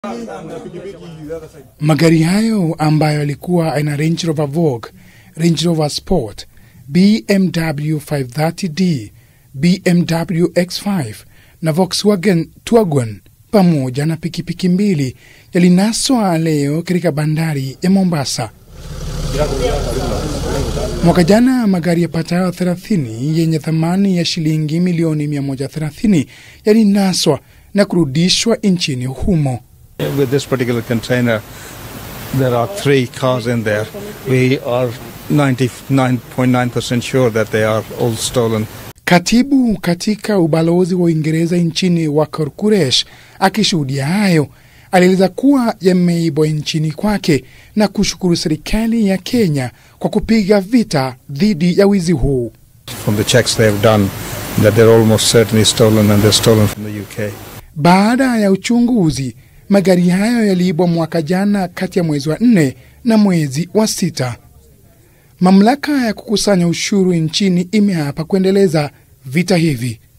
Magari hayo ambayo yalikuwa aina Range Rover Vogue, Range Rover Sport, BMW 530d, BMW X5 na Volkswagen Tiguan pamoja na pikipiki mbili yalinaswa leo katika bandari ya Mombasa. Mwaka jana magari yapatayo 30 yenye thamani ya shilingi milioni 130 yalinaswa na kurudishwa nchini humo. With this particular container, there are three cars in there. We are 99.9% sure that they are all stolen. Katibu katika ubalozi wa Uingereza nchini Wakar Kuresh akishuhudia hayo alieleza kuwa yameibwa nchini kwake na kushukuru serikali ya Kenya kwa kupiga vita dhidi ya wizi huu. From the checks they have done, that they're almost certainly stolen and they're stolen from the UK. Baada ya uchunguzi, magari hayo yaliibwa mwaka jana kati ya mwezi wa nne na mwezi wa sita. Mamlaka ya kukusanya ushuru nchini imeapa kuendeleza vita hivi.